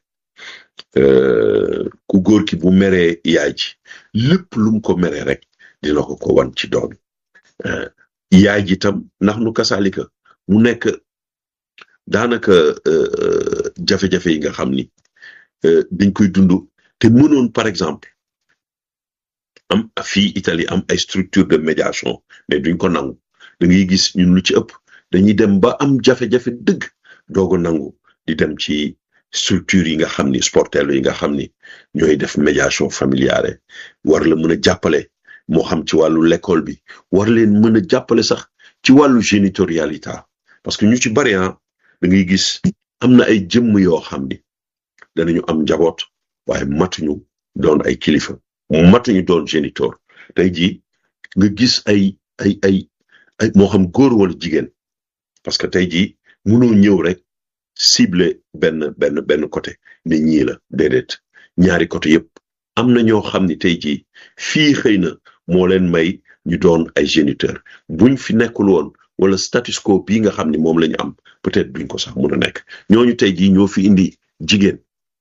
ku góor ki bu meree yaay ji lépp lu mu ko meree rek dina ko ko wan ci doom yaay ji tam ndax nu kasaalika mu nekk daanaka jafe-jafe yi nga xam ni dañ koy dund te mënoon par exemple am fii Italie am ay structure de médiation mais duñ ko nangu da ngay gis ñun lu ci ëpp dañuy dem ba am jafe-jafe dëgg doog a nangu di dem ci structure yi nga xam ni sportel yi nga xam ni ñooy def médiation familiale war la mën a jàppale moo xam ci wàllu l'école bi war leen mën a jàppale sax ci wàllu génitorialité parce que ñu ci bari da ngay gis am na ay jëmm yoo xam ni danañu am njaboot waaye matuñu doon ay kilifa matuñu doon géniteur tey jii nga gis ay ay ay ay moo xam góor wala jigéen parce que tey jii mënoo ñëw rek ciblé benn benn benn côté ne ñii la déedéet ñaari côté yëpp am na ñoo xam ni tey jii fii xëy na moo leen may ñu doon ay géniteur buñ fi nekkul woon wala status quo bii nga xam ni moom la ñu am peut-être duñ ko sax mun a nekk ñooñu tey jii ñoo fi indi jigéen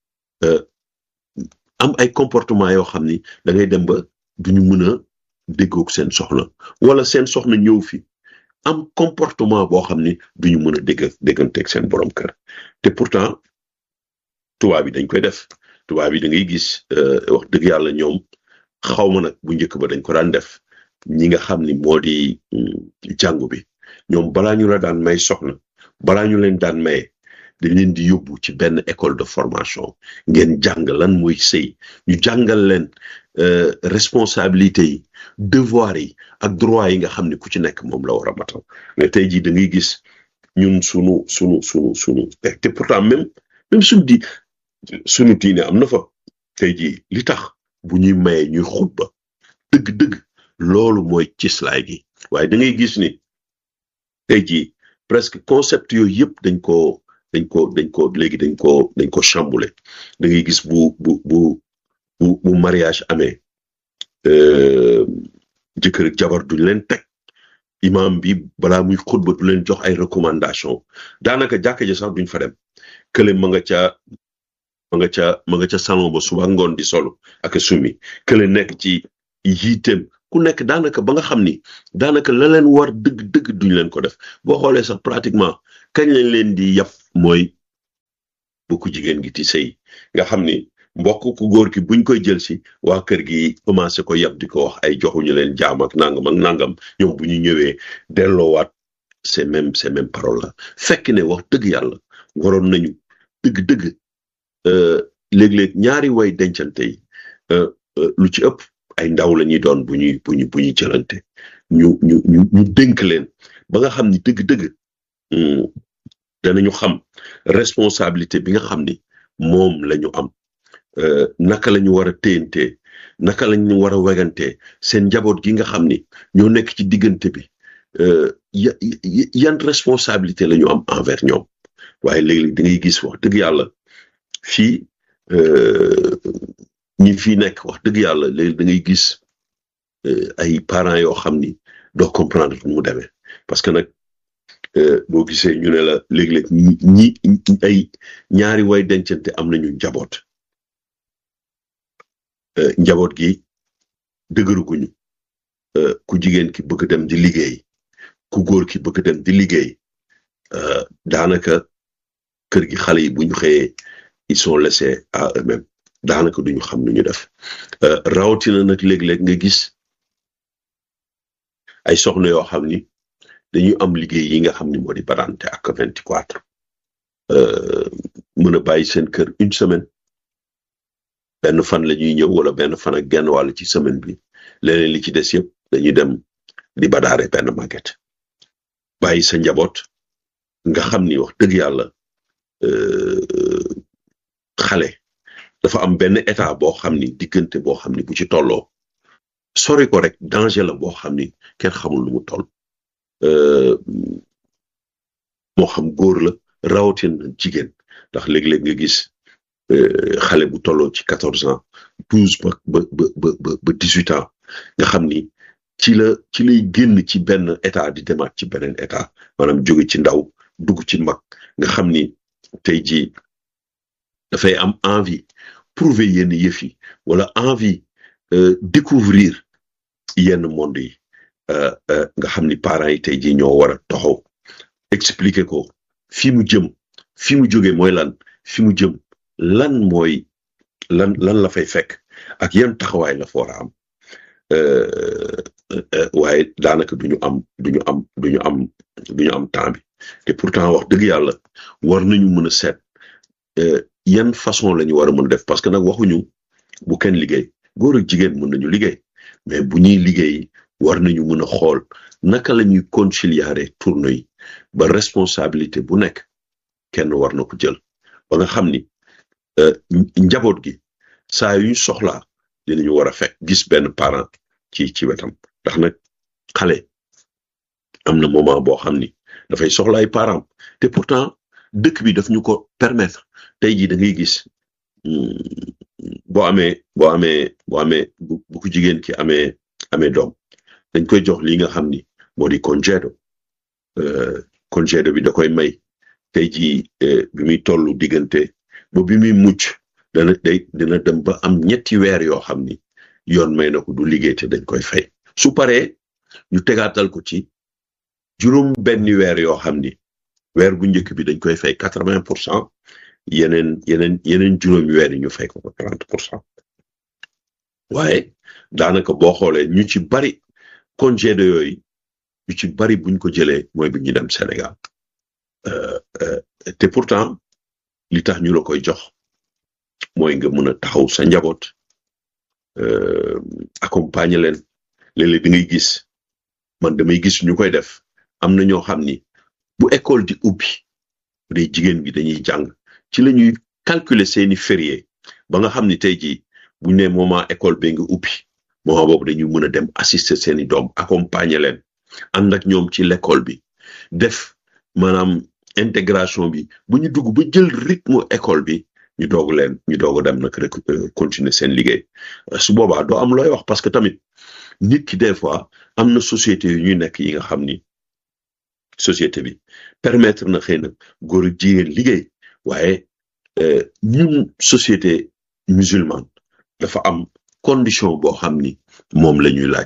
am ay comportement yoo xam ni da ngay dem ba duñu mën a déggoog seen soxna wala seen soxna ñëw fi am comportement boo xam ni duñu mën a dégg dégganteeg seen borom kër te pourtant tubaab yi dañ koy def tubaab yi da ngay gis wax dëgg yàlla ñoom xaw ma nag bu njëkk ba dañ ko daan def ñi nga xam ni moo di jàngu bi ñoom balaa ñu la daan may soxna balaa ñu leen daan maye dañ leen di yóbbu ci benn école de formation ngeen jàng lan mooy sëy ñu jàngal leen responsabilité yi devoir yi ak droit yi nga xam ne ku ci nekk moom la war a matal mais tey jii da ngay gis ñun sunu sunu sunu sunu te pourtant même même suñu di sunu diine am na fa tey jii li tax bu ñuy maye ñuy xutba dëgg-dëgg loolu mooy cislaay gi waaye da ngay gis ni tey jii presque concept yooyu yëpp dañ ko dañ ko dañ ko léegi dañ ko dañ ko chamboulé da ngay gis bu bu bu bu bu mariage amee jëkkër ak jabar duñ leen teg imam bi balaa muy xutba du leen jox ay recommandation daanaka jàkka ji sax duñ fa dem kële ma nga ca ma nga ca ma nga ca salon ba suba ngoon di solo ak sumi kële nekk ci yiiteem ku nekk daanaka ba nga xam ni daanaka la leen war dëgg dëgg duñ leen ko def boo xoolee sax pratiquement kañ lañ leen di yàpp mooy bu ku jigéen gi ti sëy nga xam ni mbokk ku góor ki buñ koy jël si waa kër gi commencé ko yàpp di ko wax ay joxuñu leen jaam ak nangam ak nangam ñoom bu ñu ñëwee delloowaat ces mêmes ces mêmes paroles la fekk ne wax dëgg yàlla waroon nañu dëgg-dëgg léeg-léeg ñaari way dencante yi lu ci ëpp ay ndaw la ñuy doon bu ñuy bu ñu bu ñuy jëlante ñu ñu ñu ñu dénk leen ba nga xam ni dëgg-dëgg danañu xam responsabilité bi nga xam ni moom la ñu am naka la ñu war a téyantee naka la ñu war a wegantee seen njaboot gi nga xam ni ñoo nekk ci diggante bi yan responsabilité la ñu am envers ñoom waaye léegi da ngay gis wax dëgg yàlla fii ñi fii nekk wax dëgg yàlla léegi da ngay gis ay parents yoo xam ni doo comprendre nu mu demee parce que nag boo gisee ñu ne la léeg-léeg ñi ay ñaari way dencante am nañu njaboot njaboot gi dëgëruguñu ku jigéen ki bëgg dem di liggéey ku góor ki bëgg dem di liggéey daanaka kër gi xale yi bu ñu xëyee ils sont laissés à eux-mêmes daanaka duñu xam nu ñu def rawatina nag léeg-léeg nga gis ay soxna yoo xam ni dañu am liggéey yi nga xam ni moo di badante ak vingt quatre mën a bàyyi seen kër une semaine benn fan la ñuy ñëw wala benn fan ak genn wàll ci semaine bi leneen li ci des yëpp dañuy dem di badaare benn màgget bàyyi sa njaboot nga xam ni wax dëgg yàlla xale dafa am benn état boo xam ni diggante boo xam ni bu ci tolloo sori ko rek danger la boo xam ni kenn xamul lu mu toll moo xam góor la rawatina jigéen ndax léeg-léeg nga gis xale bu tolloo ci quatorze ans douze ba ba ba ba ba dix huit ans nga xam ni ci la ci lay génn ci benn état di demaat ci beneen état maanaam jóge ci ndaw dugg ci mag nga xam ni tey jii dafay am envie prouver yenn yëf yi wala envie découvrir yenn monde yi nga xam ni parents yi tey jii ñoo war a taxaw expliquer ko fi mu jëm fi mu jóge mooy lan fi mu jëm lan mooy lan lan la fay fekk ak yan taxawaay la fa war a am waaye daanaka duñu am duñu am duñu am duñu am temps bi te pourtant wax dëgg yàlla war nañu mën a seet yan façon la ñu war a mën a def parce que nag waxuñu bu kenn liggéey góor ak jigéen mën nañu liggéey mais bu ñuy liggéey war nañu mën a xool naka la ñuy concilier tourno yi ba responsabilité bu nekk kenn war na ko jël ba nga xam ni njaboot gi saa yuñ soxlaa dinañu war a fekk gis benn parent ci ci wetam ndax nag xale am na moment boo xam ni dafay soxla ay parents te pourtant dëkk bi daf ñu ko permettre tey jii da ngay gis boo amee boo amee boo amee bu ko jigéen ki amee amee doom dañ koy jox li nga xam ni moo di congédo congédo bi da koy may tey jii bi muy tollu diggante ba bi muy mucc dana day dina dem ba am ñetti weer yoo xam ni yoon may na ko du liggéey te dañ koy fay su paree ñu tegaatal ko ci juróom benni weer yoo xam ni weer bu njëkk bi dañ koy fay quatre vingt pour cent yeneen yeneen yeneen juróomi weer yi ñu fay ko ko trente pour cent waaye daanaka boo xoolee ñu ci bari congé de yooyu ñu ci bari buñ ko jëlee mooy bi ñu dem Sénégal te pourtant li tax ñu la koy jox mooy nga mën a taxaw sa njaboot accompagner leen léeg-léeg da ngay gis man damay gis ñu koy def am na ñoo xam ni bu école di ubbi bu dee jigéen bi dañuy jàng ci la ñuy calculer seeni férié ba nga xam ni tey jii buñ ne moment école bi nga ubbi moment boobu dañuy mën a dem assister seeni doom accompagner leen ànd ak ñoom ci l'école bi def maanaam intégration bi bu ñu dugg ba jël rythme école bi ñu doog leen ñu doog a dem nag rek continuer seen liggéey su boobaa doo am looy wax parce que tamit nit ki des fois am na société yu ñuy nekk yi nga xam ni société bi permettre na xëy na góor ak jigéen liggéey waaye ñun société musulmane dafa am condition boo xam ni moom la ñuy laaj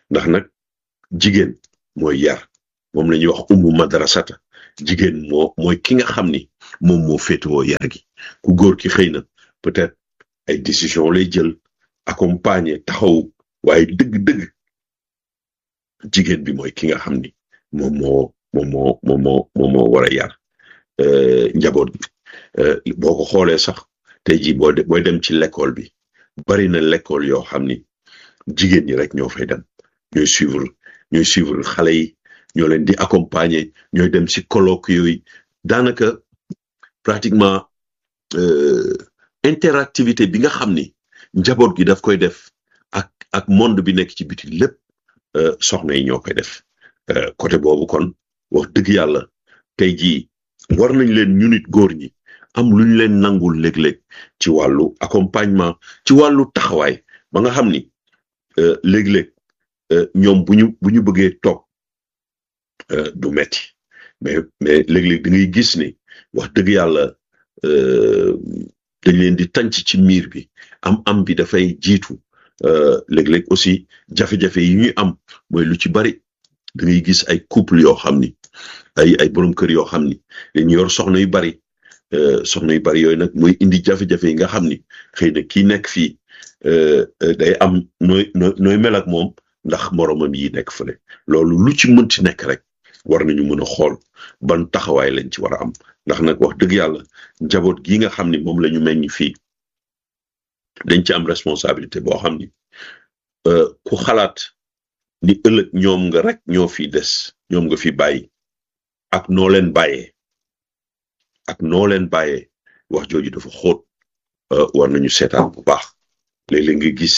ndax nag jigéen mooy yar moom la ñuy wax ummu madrasata jigéen moo mooy ki nga xam ni moom moo féetewoo yar gi ku góor ki xëy na peut-être ay décision lay jël accompagner taxaw waaye dëgg-dëgg jigéen bi mooy ki nga xam ni moom moo moom moo moom moo moom moo war a yar njaboot bi boo ko xoolee sax tey jii boo booy dem ci l'école bi bari na l'école yoo xam ni jigéen ñi rek ñoo fay dem ñooy suivre ñooy suivre xale yi ñoo leen di accompagner ñooy dem ci colloque yooyu daanaka pratiquement interactivité bi nga xam ni njaboot gi daf koy def ak ak monde bi nekk ci biti lépp soxna yi ñoo koy def côté boobu kon wax dëgg yàlla tey jii war nañ leen ñu nit góor ñi am lu ñu leen nangul léeg-léeg ci wàllu accompagnement ci wàllu taxawaay ba nga xam ni léeg-léeg ñoom bu ñu bu ñu bëggee toog du metti mais mais léeg-léeg da ngay gis ni wax dëgg yàlla dañ leen di tànc ci miir bi am am bi dafay jiitu léeg-léeg aussi jafe-jafe yi ñuy am mooy lu ci bari da ngay gis ay couple yoo xam ni ay ay borom kër yoo xam ni dañu yor soxna yu bari soxna yu bari yooyu nag mooy indi jafe-jafe yi nga xam ni xëy na kii nekk fii day am nooy nooy mel ak moom ndax moromam yi nekk fële loolu lu ci mënti nekk rek war nañu mën a xool ban taxawaay lañ ci war a am ndax nag wax dëgg yàlla njaboot gi nga xam ni moom la ñu meññ fii dañ ci am responsabilité boo xam ni ku xalaat ni ëllëg ñoom nga rek ñoo fi des ñoom nga fi bàyyi ak noo leen bàyyee ak noo leen bàyyee wax jooju dafa xóot war nañu seetaan bu baax léeg-léeg nga gis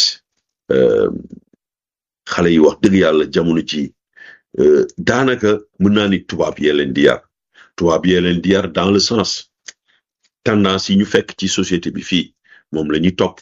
xale yi wax dëgg yàlla jamono ci daanaka mën naa ni tubaab yee leen di yar tubaab yee leen di yar dans le sens tendance yi ñu fekk ci société bi fii moom la ñuy topp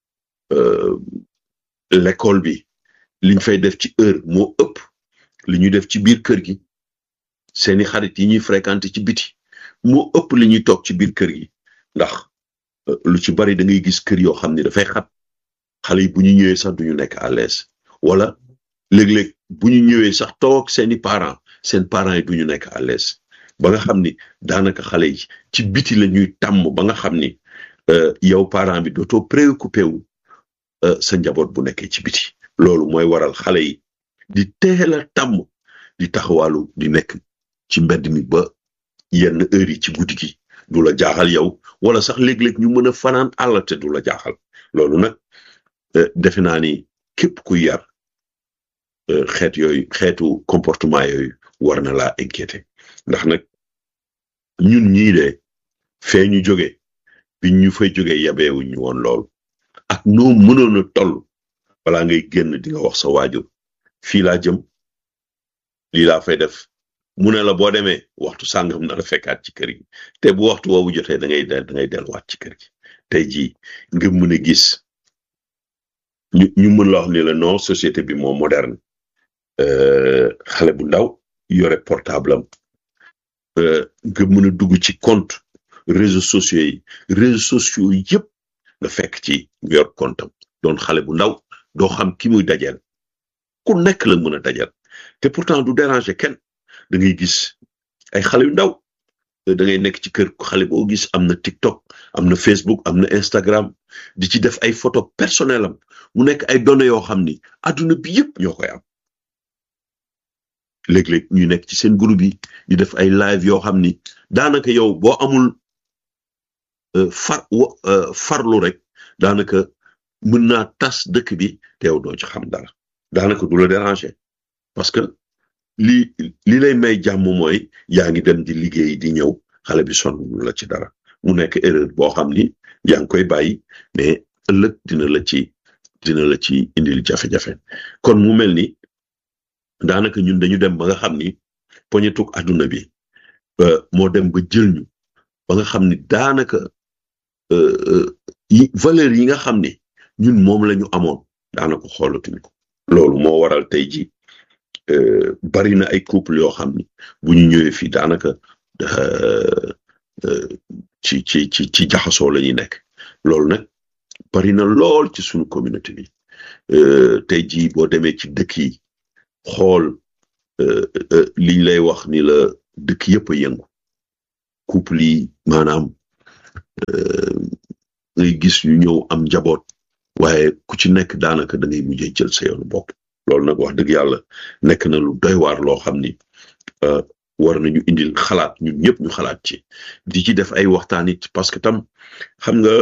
l'école bi liñ fay def ci heure moo ëpp li ñuy def ci biir kër gi seeni xarit yi ñuy fréquenter ci biti moo ëpp li ñuy toog ci biir kër gi ndax lu ci bari da ngay gis kër yoo xam ne dafay xat xale yi bu ñu ñëwee sax duñu nekk à l'aise wala léeg-léeg bu ñu ñëwee sax toog seeni parents seen parents yi duñu nekk à l'aise ba nga xam ni daanaka xale yi ci biti la ñuy tàmm ba nga xam ni yow parent bi dootoo préoccupé wu sa njaboot bu nekkee ci biti loolu mooy waral xale yi di teel a tàmm di taxawaalu di nekk ci mbedd mi ba yenn heure yi ci guddi gi du la jaaxal yow wala sax léeg-léeg ñu mën a fanaan àll te du la jaaxal loolu nag defe naa ni képp ku yar xeet yooyu xeetu comportement yooyu war na laa inquiété ndax nag ñun ñii de fee ñu jóge bi ñu fay jóge yabeewuñ ñu woon lool ak noo mënoon a toll balaa ngay génn di nga wax sa waajur fii laa jëm lii laa fay def mu ne la boo demee waxtu sàngam na la fekkaat ci kër gi te bu waxtu woowu jotee da ngay del da ngay delluwaat ci kër gi tey jii nga mën a gis ñu ñu mën la wax ni la non société bi moo moderne xale bu ndaw yore portable am nga mën a dugg ci compte réseaux sociaux yi réseaux sociaux yëpp nga fekk ci yor compte am doon xale bu ndaw doo xam ki muy dajeel ku nekk la mën a dajeel te pourtant du déranger kenn da ngay gis ay xale yu ndaw da ngay nekk ci kër xale boo gis am na TikTok am na Facebook am na Instagram di ci def ay photo personnel am mu nekk ay données yoo xam ni adduna bi yëpp ñoo koy am léeg-léeg ñu nekk ci seen groupe yi di def ay live yoo xam ni daanaka yow boo amul far farlu rek daanaka mën naa tas dëkk bi te yow doo ci xam dara daanaka du la déranger parce que li li lay may jàmm mooy yaa ngi dem di liggéey di ñëw xale bi sonn la ci dara mu nekk erreur boo xam ni yaa ngi koy bàyyi mais ëllëg dina la ci dina la ci indil jafe-jafe kon mu mel ni daanaka ñun dañu dem ba nga xam ni poñetuk àdduna bi moo dem ba jël ñu ba nga xam ni daanaka yi valeur yi nga xam ni ñun moom la ñu amoon daanaka xoolatuñ ko loolu moo waral tey ji bari na ay couple yoo xam ni bu ñu ñëwee fii daanaka ci ci ci ci jaxasoo la ñuy nekk loolu nag bari na lool ci suñu communauté bi tey jii boo demee ci dëkk yi xool liñ lay wax ni la dëkk yëpp a yëngu couple yi maanaam ngay gis ñu ñëw am njaboot waaye ku ci nekk daanaka da ngay mujjee jël sa yoonu bopp loolu nag wax dëgg yàlla nekk na lu doy waar loo xam ni war nañu indil xalaat ñun ñëpp ñu xalaat ci di ci def ay waxtaan it parce que tam xam nga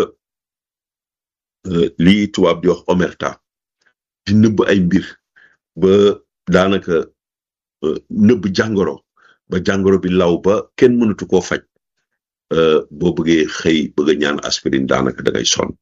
lii tubaab di wax omerta di nëbb ay mbir ba daanaka nëbb jàngoro ba jàngoro bi law ba kenn mënatu koo faj boo bëggee xëy bëgg a ñaan aspirine daanaka da ngay sonn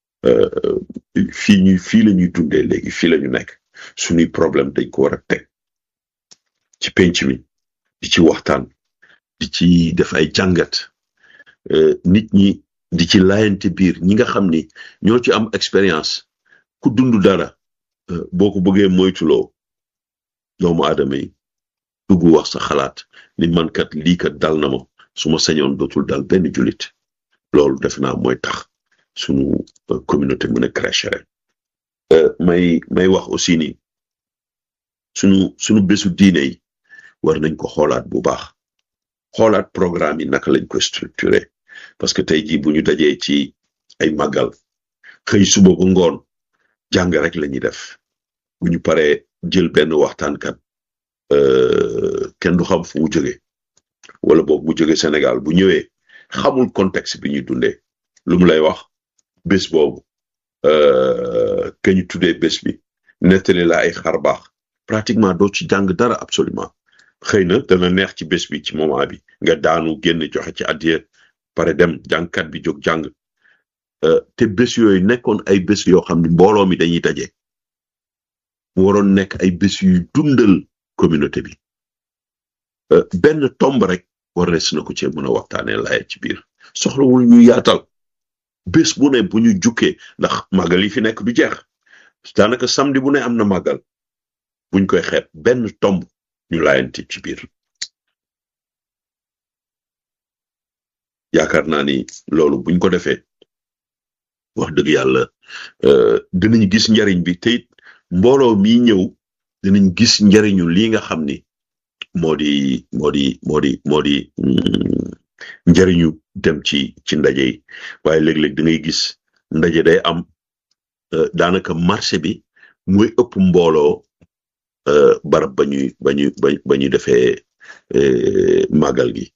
fii ñuy fii la ñuy dundee léegi fii la ñu nekk suñuy problème dañ ko war a teg ci penc mi di ci waxtaan di ci def ay jàngat nit ñi di ci laayante biir ñi nga xam ni ñoo ci am expérience ku dund dara boo ko bëggee moytuloo doomu aadama yi dugg wax sa xalaat ni man kat lii kat dal na ma su ma sañoon dootul dal benn jullit loolu def naa mooy tax sunu communauté mën a crécher may may wax aussi ni sunu sunu bésu diine yi war nañ ko xoolaat bu baax xoolaat programme yi naka lañ ko structuré parce que tey jii bu ñu dajee ci ay màggal xëy suba ba ngoon jàng rek la ñuy def bu ñu paree jël benn waxtaankat kenn du xam fu mu jóge wala boog mu jóge Sénégal bu ñëwee xamul contexte bi ñuy dundee lu mu lay wax bés boobu ke ñu tuddee bés bi nettali la ay xar baax pratiquement doo ci jàng dara absolument xëy na dana neex ci bés bi ci moment bi nga daanu génn joxe ci addiya pare dem jàngkat bi jóg jàng te bés yooyu nekkoon ay bés yoo xam ne mbooloo mi dañuy daje mu waroon nekk ay bés yu dundal communauté bi benn tomb rek war res na ko cee mën a waxtaanee laye ci biir soxlawul ñu yaatal bés bu ne bu ñu jukkee ndax màggal yi fi nekk du jeex daanaka samedi bu ne am na màggal buñ koy xeeb benn tomb ñu laayante ci biir yaakaar naa ni loolu buñ ko defee wax dëgg yàlla dinañ gis njariñ bi te it mbooloo mi ñëw dinañ gis njariñu lii nga xam ni moo di moo di moo di moo di njariñu dem ci ci ndaje yi waaye léeg-léeg da ngay gis ndaje day am daanaka marché bi mooy ëpp mbooloo barab ba ñuy ba ñuy ba ñuy defee màggal gi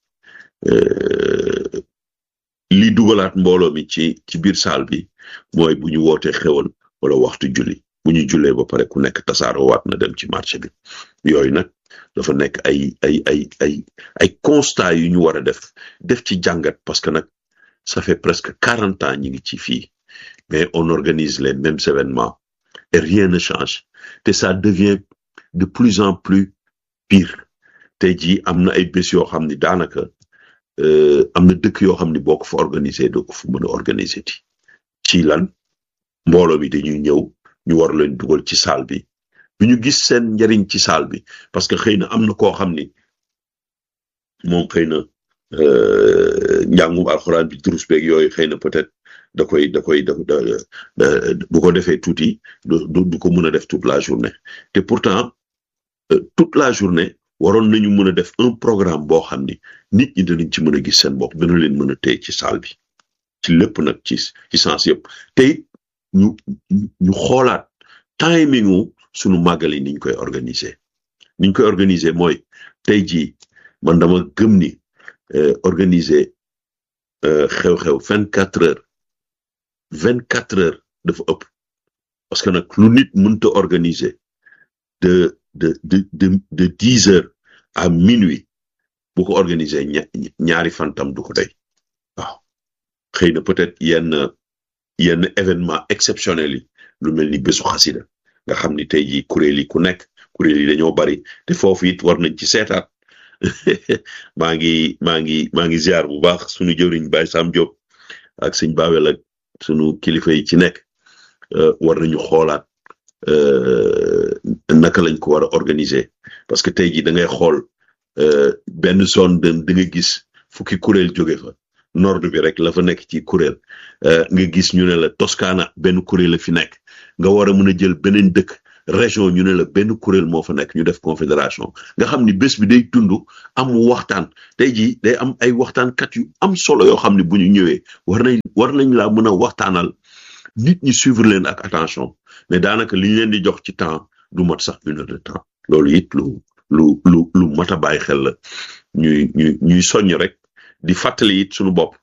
li dugalaat mbooloo mi ci ci biir saal bi mooy bu ñu wootee xewal wala waxtu julli bu ñu jullee ba pare ku nekk tasaaroo waat na dem ci marché bi yooyu nag dafa nekk ay ay ay ay ay constat yu ñu war a def def ci jàngat parce que nag ça fait presque quarante ans ñi ngi ci fii mais on organise les mêmes événements et rien ne change te ça devient de plus en plus pire tey jii am na ay bés yoo xam ni daanaka am na dëkk yoo xam ni boo ko fa organiser doo ko fa mën a organiser ti ci lan mbooloo mi dañuy ñëw ñu war leen dugal ci salle bi du ñu gis seen njariñ ci salle bi parce que xëy na am na koo xam ni moom xëy na njàngum alxuraan bi durus beeg yooyu xëy na peut-être da koy da koy da bu ko defee tuuti du du ko mën a def toute la journée te pourtant toute la journée waroon nañu mën a def un programme boo xam ni nit ñi danañ ci mën a gis seen bopp dana leen mën a téye ci salle bi ci lépp nag ci ci sens yëpp te ñu ñu xoolaat timingu sunu màggal yi niñ koy organiser niñ koy organiser mooy tey jii man dama gëm ni organiser xew-xew vingt quatre heures vingt quatre heures dafa ëpp parce que nag lu nit mënta organiser de de de de de dix heures à minuit bu ko organiser ñaari fantam du ko day waaw xëy na peut-être yenn yenn événement exceptionnel yi lu mel ni bésu xasida nga xam ni tey jii kuréel yi ku nekk kuréel yi dañoo bari te foofu it war nañ ci seetaat maa ngi maa ngi maa ngi ziar bu baax sunu jëwriñ Baye Sam Diop ak sëñ Babel ak sunu kilifa yi ci nekk war nañu xoolaat naka lañ ko war a organiser parce que tey jii da ngay xool benn zone da nga gis fukki kuréel jóge fa nord bi rek la fa nekk ci kuréel nga gis ñu ne la Toscana benn kuréel la fi nekk nga war a mën a jël beneen dëkk région ñu ne la benn kuréel moo fa nekk ñu def confédération nga xam ni bés bi day tund am waxtaan tey jii day am ay waxtaankat yu am solo yoo xam ne bu ñu ñëwee war nañ war nañ laa mën a waxtaanal nit ñi suivre leen ak attention mais daanaka li ñu leen di jox ci temps du mat sax une heure de temps loolu it lu lu lu lu mat a bàyyi xel la ñuy ñuy ñuy soññ rek di fàttali it suñu bopp